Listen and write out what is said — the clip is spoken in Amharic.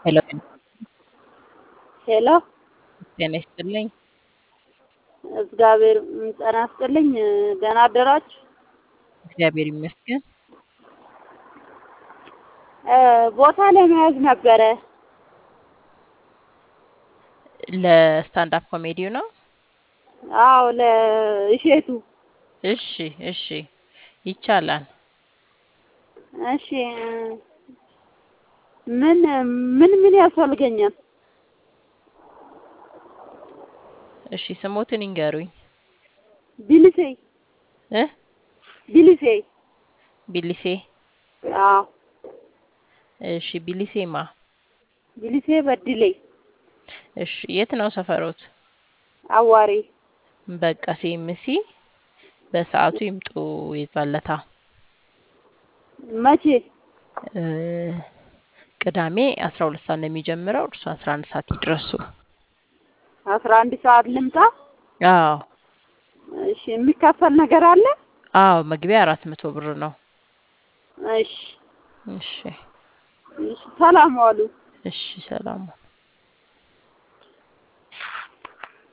ሄሎ ሄሎ ጤና ይስጥልኝ። እግዚአብሔር ጤና ይስጥልኝ። ደህና አደራችሁ? እግዚአብሔር ይመስገን። እ ቦታ ለመያዝ ነበረ። ለስታንድ አፕ ኮሜዲው ነው? አዎ ለእሼቱ። እሺ እሺ ይቻላል። እሺ ምን ምን ምን ያስፈልገኛል? እሺ ስሞትን ይንገሩኝ። ቢልሴ እ ቢልሴ። ቢሊሴ አዎ እሺ ቢሊሴማ ቢልሴ በድሌ እሺ የት ነው ሰፈሮት? አዋሪ በቃ ሲኤምሲ በሰዓቱ ይምጡ ይዛለታ መቼ? እ ቅዳሜ አስራ ሁለት ሰዓት ነው የሚጀምረው። እርሱ አስራ አንድ ሰዓት ይድረሱ። አስራ አንድ ሰዓት ልምጣ? አዎ እሺ የሚከፈል ነገር አለ? አዎ መግቢያ አራት መቶ ብር ነው። እሺ እሺ እሺ ሰላም ዋሉ። እሺ ሰላም